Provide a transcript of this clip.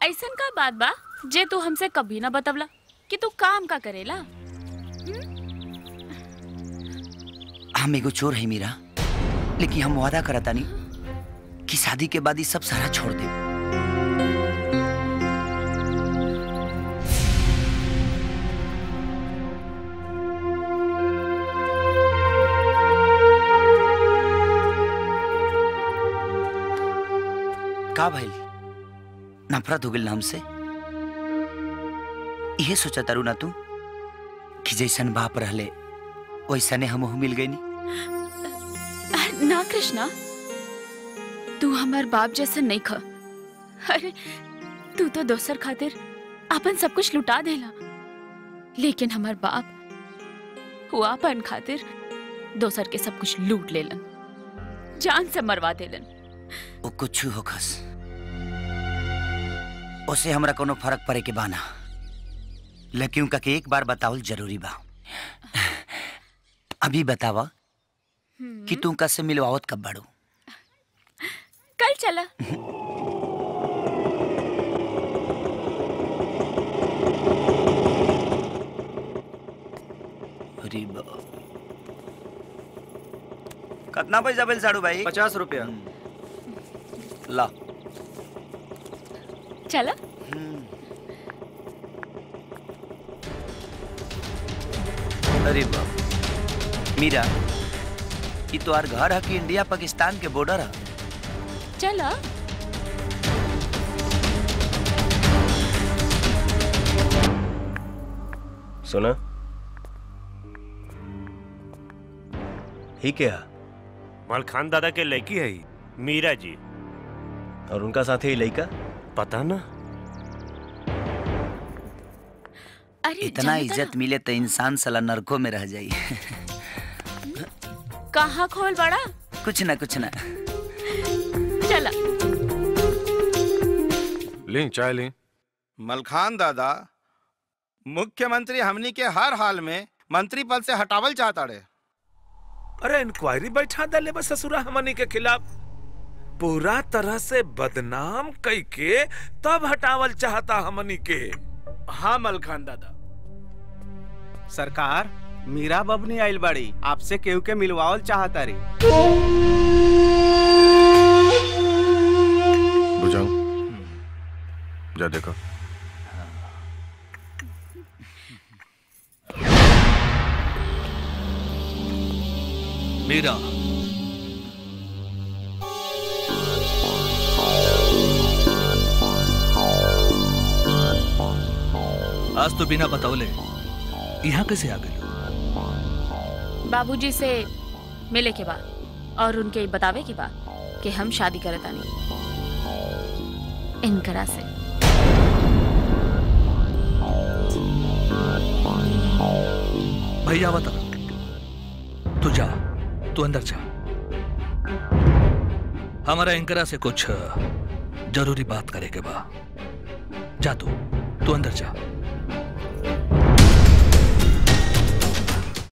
ऐसन का बात बा जे तू हमसे कभी ना बतवला कि तू काम का करेला हम एगो चोर है मीरा लेकिन हम वादा करतानी कि शादी के बाद ही सब सारा छोड़ दे का भइल नफरत हो गइल ना हमसे इहे सोचा तारू ना तू कि जैसन बाप रहले वैसने हमहू मिल गई ना कृष्णा तू हमार बाप जैसा नहीं ख अरे तू तो दोसर खातिर अपन सब कुछ लुटा देला लेकिन हमार बाप हुआ अपन खातिर दोसर के सब कुछ लूट लेलन जान से मरवा देलन वो कुछ होखस उसे हमरा कोनो फर्क पड़े के बाना लेकिन उनका के एक बार बतावल जरूरी बा अभी बतावा कि तू उनका से मिलवावत कब बाड़ू कल चला अरे बा कितना पैसा बिल साड़ू भाई पचास रुपया ला चला अरे बाप मीरा ये तो आर घर है कि इंडिया पाकिस्तान के बॉर्डर है चला सुना ही क्या मलखान दादा के लड़की है ही, मीरा जी और उनका साथी ही लड़का पता ना अरे इतना जानता इज्जत मिले तो इंसान साला नरकों में रह जाई ना, कहाँ खोल बड़ा कुछ ना कुछ ना चला लें चाय लें मलखान दादा मुख्यमंत्री हमनी के हर हाल में मंत्री पद से हटावल चाहता रे अरे इंक्वायरी बैठा दले बस ससुरा हमनी के खिलाफ पूरा तरह से बदनाम कई के तब हटावल चाहता हमनी के हाँ मलखान दादा सरकार मीरा बबनी आइल बाड़ी आपसे केहू के मिलवावल चाहता रे बुझाऊं जा देखो मीरा आज तो बिना बतावले यहाँ कैसे आ गए बाबूजी से मिले के बाद और उनके बतावे के बाद कि हम शादी करत आनी इनकरा से भैया बता तू जा तू अंदर जा हमारा इंकरा से कुछ जरूरी बात करे के बा जा तू तू अंदर जा